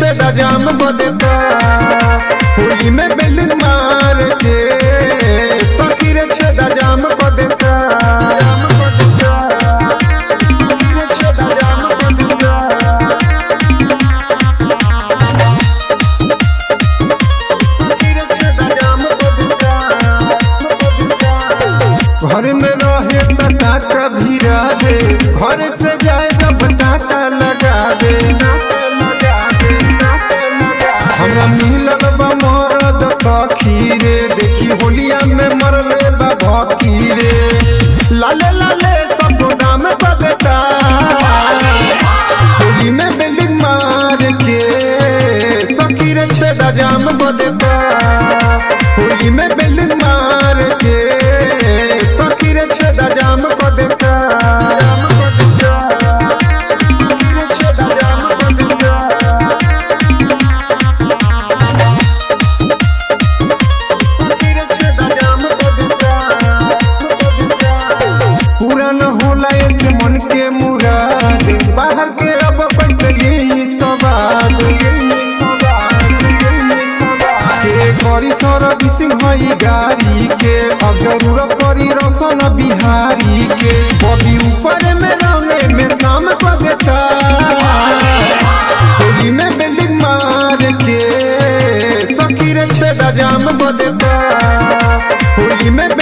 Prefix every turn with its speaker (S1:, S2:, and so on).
S1: छेदा जाम बदता होली में बेल मार के सखी रे छेदा जाम बदता जाम बदता सखी रे छेदा जाम बदता घर में रहे त टाका भिरा दे घर से जाए जब टाका लगा दे टाका लगा दे टाका लगा दे। हमरा मिलल बा मरद सखी रे देखी होलिया में मरले बा भकी रे लाले लाले सब नाम बदता होली में बिल्डिंग मार के सखी रे छेदा जाम बदता होली में बिल्डिंग मार के सखी रे छेदा जाम बदता जाम बदता सखी रे छेदा जाम बदता पूरा न होला ऐसे मन के मुराद बाहर के अब पैसे यही सवाद यही सवाद यही सवाद के करी सर्विसिंग हई गाड़ी के अब जरूरत पड़ी रोशन बिहारी के बबी ऊपर में रंगे में शाम पगता होली में बिल्डिंग मार के सखी रे छेदा जाम बदता होली में